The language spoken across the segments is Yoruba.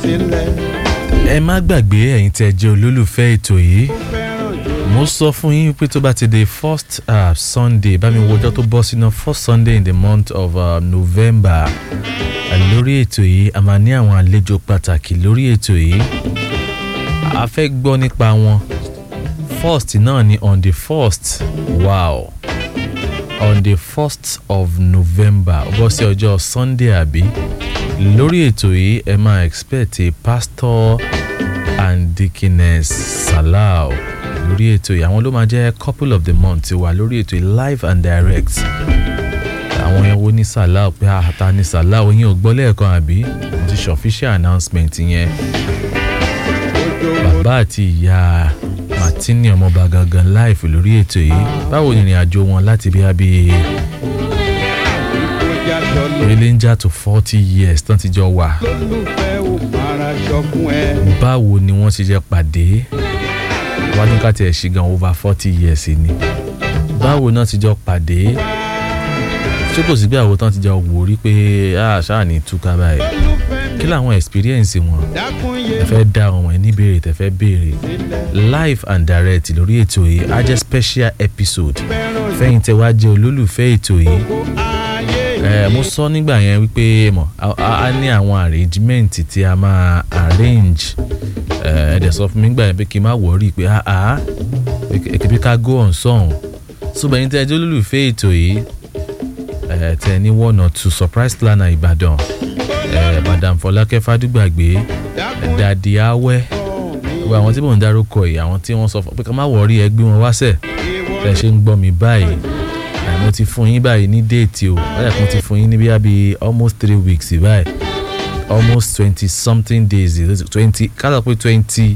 sílẹ̀. ẹ má gbàgbé ẹ̀yin tẹ́ jẹ́ olólùfẹ́ ètò yìí fẹ́ràn jù mo sọ fún yín pé tó bá ti di first uh, sunday bá mi wọjọ́ tó bọ́ sínú first sunday in the month of uh, november uh, lórí ètò yìí a máa ní àwọn àlejò pàtàkì lórí ètò yìí a fẹ́ gbọ́ nípa wọn first náà ni on the first wow on the first of november ó bọ́ sí ọjọ́ sunday àbí lórí ètò yìí ẹ máa expect a pastor and deaconess salau lórí ètò yìí àwọn ló máa jẹ́ couple of the month ti wà lórí ètò yìí live and direct àwọn yẹn wo ní salau pé àtà ní salau yín ò gbọ́ lẹ́ẹ̀kan àbí mo ti ṣe official announcement yẹn bàbá àti ìyá martini ọmọọba gangan live lórí ètò yìí báwo ni ìrìn àjò wọn láti bí abí kọjá jọlọ. ranger to forty years tán ti jọ wà lólùfẹ́ ò máa ṣọkún ẹ. báwo ni wọ́n ṣe jẹ́ pàdé wọ́n ní ká tiẹ̀ ṣì gan over forty years ni báwo náà ti jọ pàdé ṣé kò sí bí àwọn tán ti jọ wò rí pé a ṣáà ní túká báyìí lólùfẹ́ kí làwọn experience wọn dákun yé ẹ fẹ́ dá àwọn ẹ̀ níbèrè tẹ fẹ́ béèrè sílẹ̀. live and direct lórí ètò yìí á jẹ́ special episode fẹ́ràn jù fẹ́yìn tẹ wá jẹ́ olólùfẹ́ ètò yìí ayé ẹ mo sọ nígbà yẹn wípé mọ a a ní àwọn arrangement tí a máa arrange ẹ ẹ dẹ̀ sọ fún mi nígbà yẹn pé kí n má wọrí pé a a kí ká go on sọ̀hún ṣùgbọ́n yín tẹ́ ẹ jẹ́ olólùfẹ́ ètò yìí ẹ tẹ ní one or two surprise planner ìbàdàn ẹ madam fọlákẹ́ fàdúgbàgbé dákun dàdí awẹ́ gbogbo àwọn tí mò ń dárúkọ yìí àwọn tí wọ́n sọ fún pé ká má wọrí ẹ gbé wọn wáṣẹ̀ ìwọ tẹ ṣe ń gbọ́ mi báyìí ẹ, mo ti fún yín báyìí ní déètì o wọ́n yà kí mo ti fún yín ní bíi bíi almost three weeks báyìí almost twenty something days twenty kálọ̀ pé twenty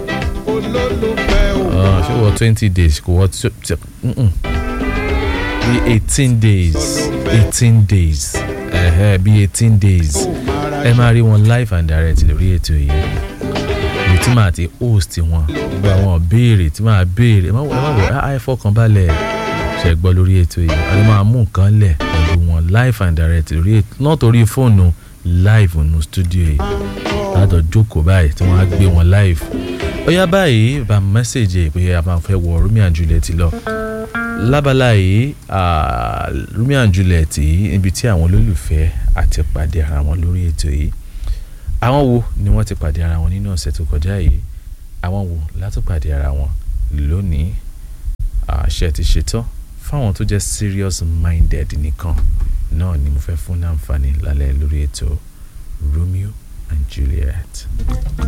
olólùfẹ́ ò ṣé wọ́n twenty days kò wọ́n tí- tí- mm-mm. bíi eighteen days eighteen days ẹ̀hẹ́ bíi eighteen days máa ẹ máa rí wọn live and direct lórí ètò yìí èyí tí màá ti host wọn gbogbo àwọn béèrè tí màá béèrè ẹ má wọ ẹ má wọ ẹ fọkànbalẹ̀ ṣe gbọ́ lórí ètò yìí a lè máa mú nǹkan lẹ̀ pẹ̀lú wọn live and direct lórí ètò náà torí fóònù live nù studio yìí látọ̀ jókòó báyìí tí wọ́n á gbé wọn live ó yá báyìí bá mẹ́sẹ̀gì pé a máa fẹ́ wọ Romeo and Juliet lọ lábala yìí ah, Romeo and Juliet yìí níbi tí àwọn olólùfẹ́ àti pàdé ara wọn lórí ètò yìí àwọn wo ni wọ́n ti pàdé ara wọn nínú ọ̀sẹ̀ tó kọjá yìí àwọn wo láti pàdé ara wọn lónìí àṣẹ ti ṣetán fáwọn tó jẹ́ serious minded nìkan náà ni mo fẹ́ fún ní àǹfààní lálẹ́ lórí ètò Romeo and Juliet.